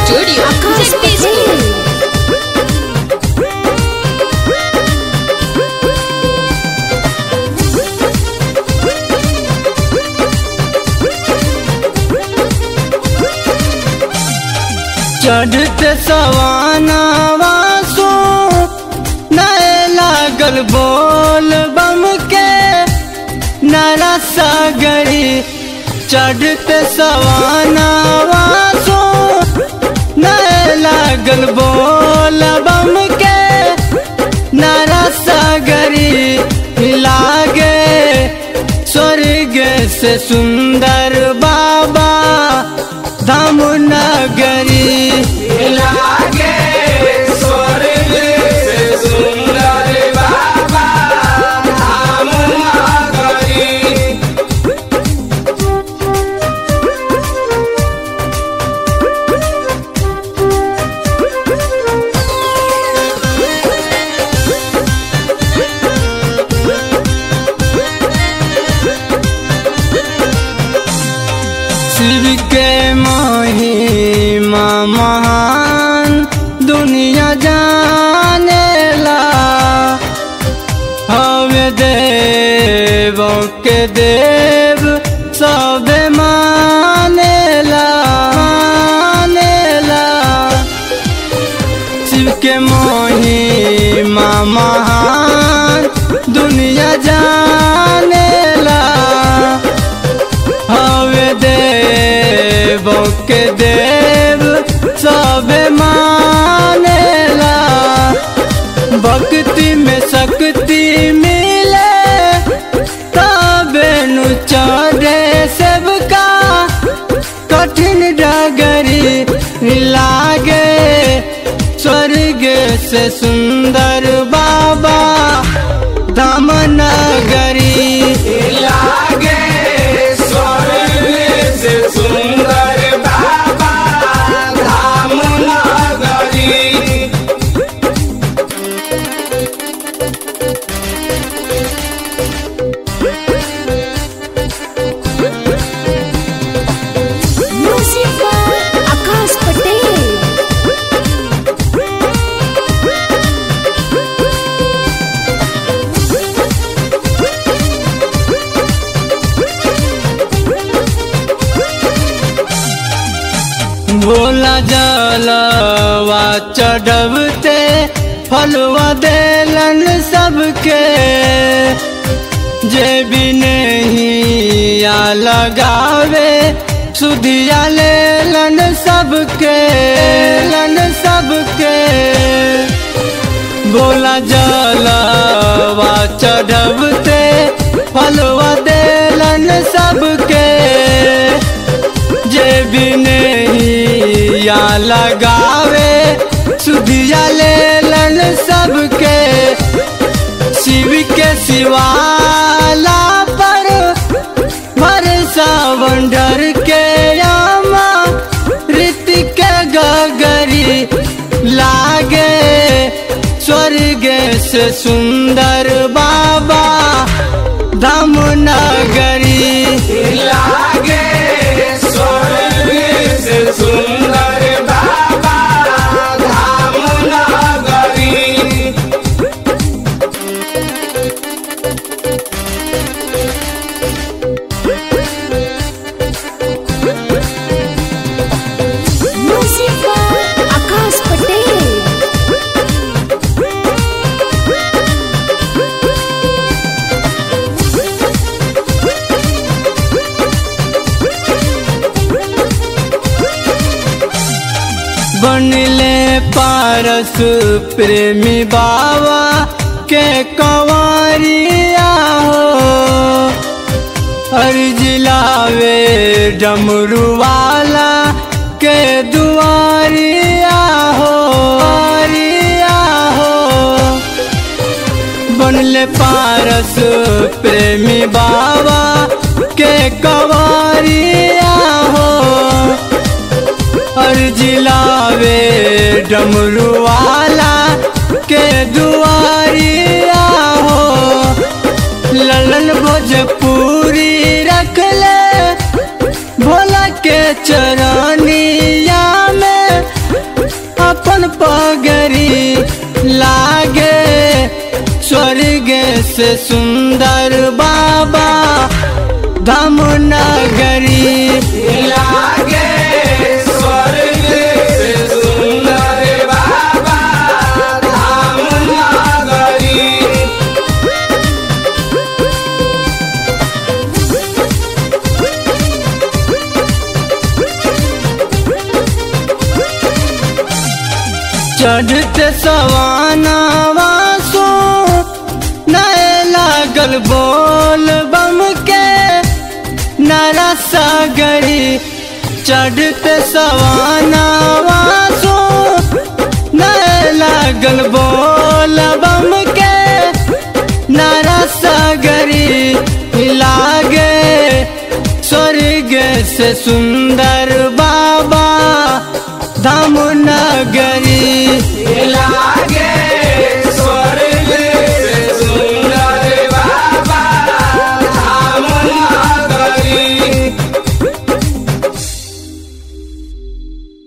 Studio. Akash Patel. चढ़ते सवानावा सो नए लागल बोल बम के नरा सागरी चढ़ते सवानावा सो नए लागल बोल बम के नरा सागरी लागे स्वर्ग से सुंदर बाबा धाम नगरी लागे स्वर्ग से सुंदर बाबा धाम नगरी शिव के महिमा महान दुनिया जानेला हवे देव के देव सब मानेला मानेला शिव के महिमा महान दुनिया जानेला हवे देव के देव सब मानेला भक्ति में शक्ति मिले तबे नु चढ़े सबका कठिन डगरी लागे स्वर्ग से सुंदर बाबा धाम नगरी लागे स्वर्ग से सुंदर बाबा धाम नगरी Music by Akash Patel. Bhola जलवा चढ़बते फलवा देलन सबके जे भी नहीं या लगावे सुधिया लेलन सबके लन सबके बोला जलवा चढ़बते फलवा देलन सबके जे भी नहीं या लगावे सुधिया लेलन सबके शिव के शिवाला पर भरसा बंडर के यामा ऋतिक गगरी लागे स्वर्ग से सुंदर बाबा धाम नगरी लागे स्वर्ग से सुंदर बाबा धाम नगरी Music by Akash Patel. बनले पारस प्रेमी बाबा के कंवरिया हो हर जिलावे डमरू वाला के दुआरिया हो दुआरिया हो बनले पारस प्रेमी बाबा के कंवरिया हो हर जिलावे डमरू वाला के दुआरिया हो ललन भोजपुरी रख ले भोला के चरनिया में लागे स्वर्ग से सुंदर बाबा धाम नगरी लागे स्वर्ग से सुंदर बाबा धाम नगरी चढ़ते सवाना वासो नए लागल बोल बम के नरा सागरी चढ़ते सवाना वासो नए लागल बोल बम के नरा सागरी लागे स्वर्ग से सुंदर बाबा धाम नगर